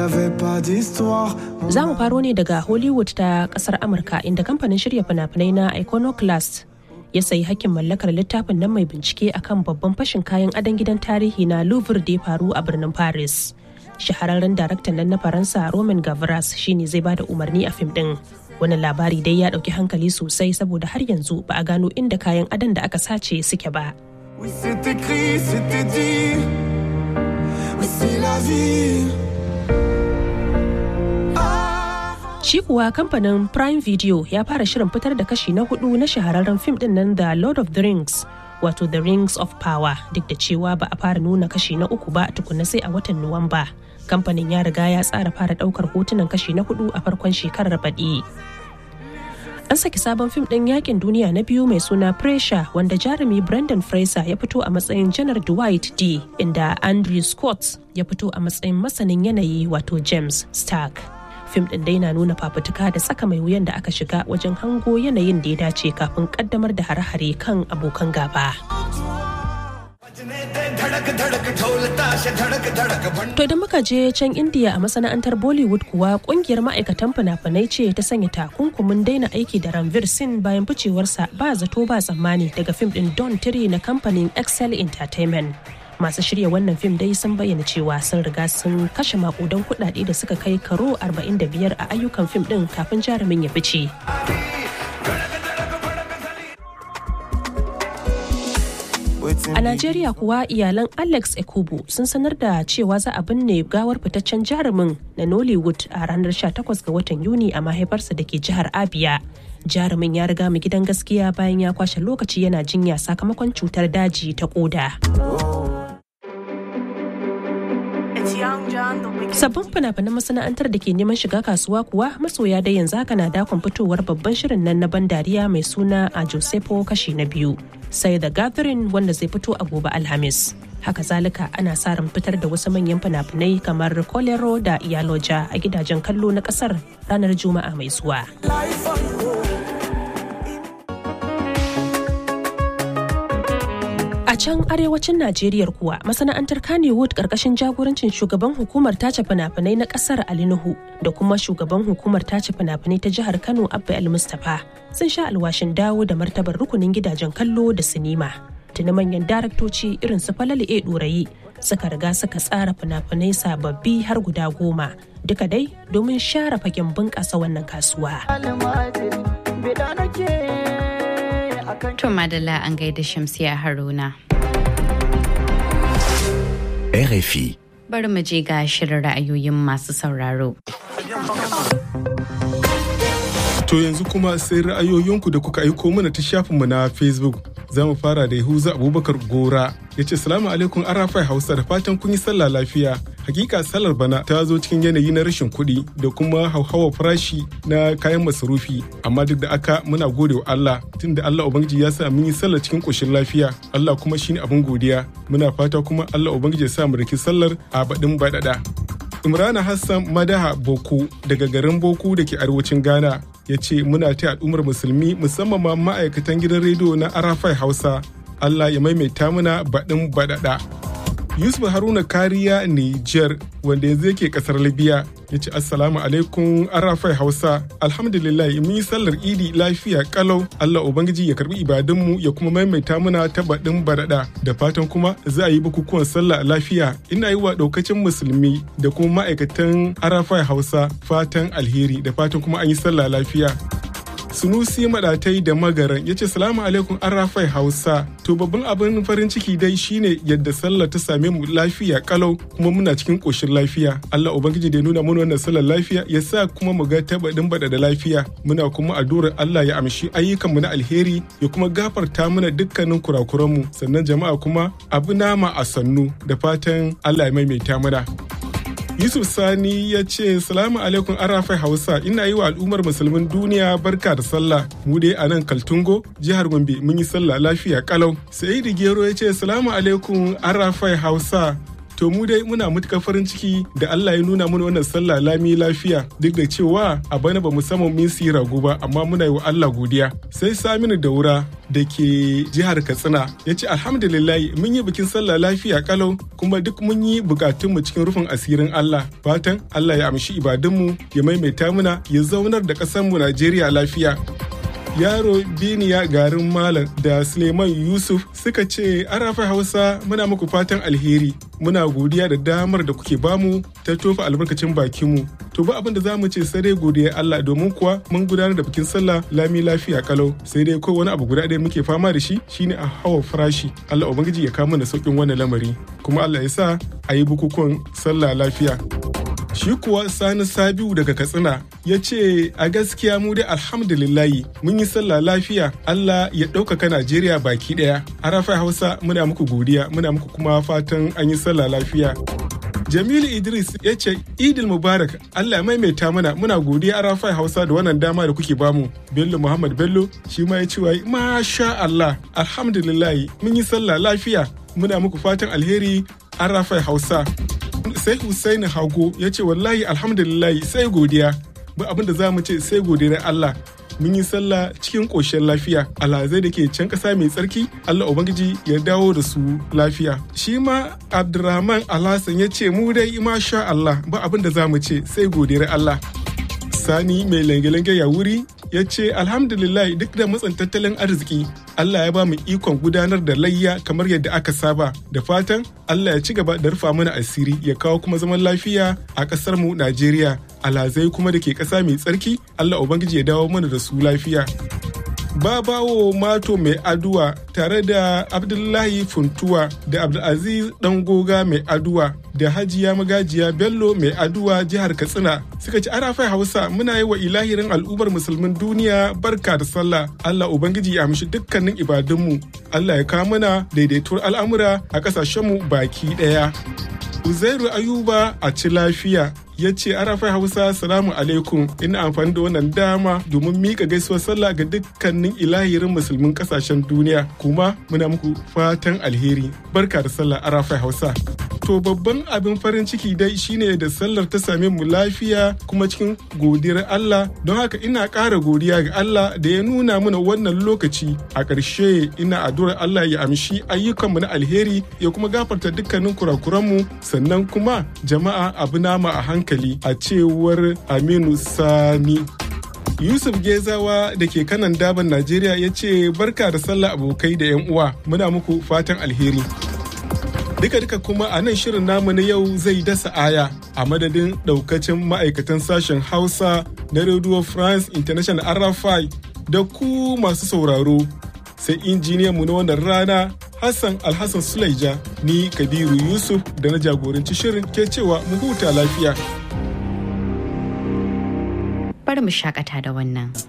Za mu faro ne daga Hollywood ta kasar Amurka inda kamfanin shirya fina-finai na Iconoclast ya sayi hakkin mallakar littafin nan mai bincike akan babban fashin kayan adon gidan tarihi na Louvre da ya faru a birnin Paris. Shahararren daraktan nan na Faransa Roman Gavras shine zai bada umarni a fim din. Wannan labari dai ya ɗauki hankali sosai saboda har yanzu ba a gano inda kayan adon da aka sace suke ba. Oui, c'est écrit, c'était dit. Oui, c'est la vie. Shi kuwa kamfanin Prime Video ya fara shirin fitar da kashi na hudu na shahararren fim din nan da Lord of the Rings, wato The Rings of Power, duk da cewa ba a fara nuna kashi na uku ba tukuna sai a watan Nuwamba. Kamfanin ya riga ya tsara fara daukar hotunan kashi na hudu a farkon shekarar baɗi. An saki sabon fim ɗin yakin duniya na biyu mai suna Pressure wanda jarumi Brendan Fraser ya fito a matsayin Janar Dwight D, inda Andrew Scott ya fito a matsayin masanin yanayi wato James Stark. fim ɗin dai na nuna fafutuka da tsaka mai wuyan da aka shiga wajen hango yanayin da ya dace kafin kaddamar da hare-hare kan abokan gaba. To da muka je can India a masana'antar Bollywood kuwa kungiyar ma'aikatan fina-finai ce ta sanya takunkumin daina aiki da Ranveer Singh bayan ficewarsa ba zato ba tsammani daga fim ɗin Don Tiri na kamfanin Excel Entertainment. masu shirya wannan fim dai sun bayyana cewa sun riga sun kashe makudan kudade da suka kai karo 45 a ayyukan fim din kafin jarumin ya fice. A Najeriya kuwa iyalan Alex Ekubu sun sanar da cewa za a binne gawar fitaccen jarumin na Nollywood a ranar 18 ga watan Yuni a mahaifarsa da ke jihar Abia. Jarumin ya riga mu gidan gaskiya bayan ya kwashe lokaci yana jinya sakamakon cutar daji ta koda. Sabbin fina-finan masana'antar da ke neman shiga kasuwa kuwa masoya da yanzu haka na dakon fitowar babban shirin nan na ban dariya mai suna a Josepo kashi na biyu. Sai da Gathering wanda zai fito a gobe Alhamis. Haka zalika ana sa ran fitar da wasu manyan fina-finai kamar Kolero da Iyaloja a gidajen kallo na kasar ranar Juma'a mai zuwa. A can arewacin Najeriya kuwa masana'antar Kannywood karkashin jagorancin shugaban hukumar tace fina-finai na kasar Ali Nuhu da kuma shugaban hukumar tace fina-finai ta jihar Kano Abba El Mustapha sun sha alwashin dawo da martabar rukunin gidajen kallo da sinima. Tuni manyan daraktoci irin su Falali A Ɗorayi suka riga suka tsara fina-finai sababbi har guda goma duka dai domin share fagen bunƙasa wannan kasuwa. To Madalla an gaida Shamsiya Haruna. RFI. Bari mu je ga shirin ra'ayoyin masu sauraro. To yanzu kuma sai ra'ayoyinku da kuka aiko mana ta shafinmu na Facebook. Za mu fara da Yahuza Abubakar Gora ya ce salamu alaikum arafai Hausa da fatan kun yi sallah lafiya. Hakika sallar bana ta zo cikin yanayi na rashin kuɗi da kuma hauhawa farashi na kayan masarufi amma duk da aka muna gode wa Allah tunda Allah Ubangiji ya sa mun yi sallar cikin ƙoshin lafiya Allah kuma shine abin godiya muna fata kuma Allah Ubangiji ya sa mu riki sallar a baɗin baɗaɗa. Imrana Hassan Madaha Boko daga garin Boko da ke arewacin Ghana ya ce muna ta al'ummar musulmi musamman ma ma'aikatan gidan rediyo na Arafai Hausa Allah ya maimaita muna baɗin baɗaɗa. Yusuf Haruna Kariya Niger wanda yanzu yake kasar Libya ya ce Assalamu alaikum Arafai Hausa Alhamdulillah mun yi sallar Idi lafiya kalau Allah Ubangiji ya karbi ibadunmu ya kuma maimaita muna ta baɗin baɗaɗa da fatan kuma za a yi bukukuwan sallah lafiya ina yi wa ɗaukacin musulmi da kuma ma'aikatan Arafai Hausa fatan alheri da fatan kuma an yi sallah lafiya. Sunusi Madatai da Magaran ya ce salamu alaikum an rafai Hausa. To babban abin farin ciki dai shine yadda sallah ta same mu lafiya kalau kuma muna cikin ƙoshin lafiya. Allah Ubangiji da ya nuna mana wannan sallar lafiya ya sa kuma mu ga tabadin bada da lafiya. Muna kuma addu'ar Allah ya amshi ayyukanmu na alheri ya kuma gafarta mana dukkanin kurakuranmu sannan jama'a kuma abu nama a sannu da fatan Allah ya maimaita mana. Yusuf Sani ya ce salamu alaikum arafai Hausa ina yi wa al'ummar musulmin duniya barka da sallah mu dai a nan Kaltungo jihar Gombe mun yi sallah lafiya kalau. Sa'idu Gero ya ce salamu alaikum arafai Hausa To mu dai muna matuƙar farin ciki da Allah ya nuna mana wannan sallah lami lafiya duk da cewa a bana ba mu samu min siyi rago ba amma muna yi wa Allah godiya. Sai Saminu Daura da ke jihar Katsina ya ce alhamdulillah mun yi bikin sallah lafiya kalau kuma duk mun yi bukatunmu cikin rufin asirin Allah. Fatan Allah ya amshi ibadunmu ya maimaita muna ya zaunar da ƙasarmu Najeriya lafiya. yaro biniya garin malam da suleiman yusuf suka ce arafa hausa muna muku fatan alheri muna godiya da damar da kuke bamu ta tofa albarkacin bakinmu to ba abin da za mu ce sai dai godiya allah domin kuwa mun gudanar da bikin sallah lami lafiya kalau sai dai ko wani abu guda ɗaya muke fama da shi shine a hawa farashi allah ubangiji ya kama da sauƙin wannan lamari kuma allah ya sa a yi bukukuwan sallah lafiya Shi kuwa Sani Sabiu daga Katsina ya ce a gaskiya mu dai alhamdulillahi mun yi sallah lafiya Allah ya ɗaukaka Najeriya baki ɗaya. Arafa Hausa muna muku godiya muna muku kuma fatan an yi sallah lafiya. Jamilu Idris ya ce Idil Mubarak Allah ya maimaita mana muna godiya Arafa Hausa da wannan dama da kuke bamu. Bello Muhammad Bello shi ma ya ce wai masha Allah alhamdulillahi mun yi sallah lafiya muna muku fatan alheri Arafa Hausa. sai Hussaini Hago ya ce wallahi alhamdulillah sai godiya ba abin da za mu ce sai godiyar Allah mun yi sallah cikin ƙoshin lafiya alhazai da ke can ƙasa mai tsarki Allah Ubangiji ya dawo da su lafiya shi ma Abdurrahman Alhassan ya ce mu dai masha Allah ba abin da za mu ce sai godiyar Allah Sani mai lange-lange ya wuri ya ce alhamdulillah duk da matsin tattalin arziki Allah ya ba mu ikon gudanar da layya kamar yadda aka saba da fatan Allah ya ci gaba da rufa mana asiri ya kawo kuma zaman lafiya a ƙasar mu Najeriya alhazai kuma da ke ƙasa mai tsarki Allah ubangiji ya dawo mana da su lafiya babawo mato mai aduwa tare da abdullahi funtuwa da abdulaziz dan goga mai aduwa da hajiya magajiya bello mai aduwa jihar katsina suka ci arafai hausa muna yi wa ilahirin al'ummar musulmin duniya barka da sallah allah ubangiji ya amshi dukkanin ibadunmu allah ya kawo mana daidaituwar al'amura a kasashenmu baki daya uzairu ayuba a ci lafiya ya ce arafai hausa salamu alaikum ina amfani da wannan dama domin mika gaisuwar sallah ga dukkanin ilahirin musulmin kasashen duniya kuma muna muku fatan alheri barka da sallah arafai hausa to babban abin farin ciki dai shine da sallar ta same mu lafiya kuma cikin godiyar Allah don haka ina ƙara godiya ga Allah da ya nuna mana wannan lokaci a ƙarshe ina addu'ar Allah ya amshi ayyukanmu na alheri ya kuma gafarta dukkanin kurakuranmu sannan kuma jama'a abu nama a hankali a cewar Aminu Sani. Yusuf Gezawa da ke kanan daban Najeriya ya ce barka da sallah abokai da 'yan uwa muna muku fatan alheri. Duka-duka kuma a nan shirin namu na yau zai dasa aya a madadin daukacin ma'aikatan sashen Hausa na Radio France International RFI da ku masu sauraro sai injiniyan mu na wannan rana Hassan Alhassan Sulaija ni Kabiru Yusuf da na jagoranci shirin ke cewa mu huta lafiya. Bari mu shakata da wannan.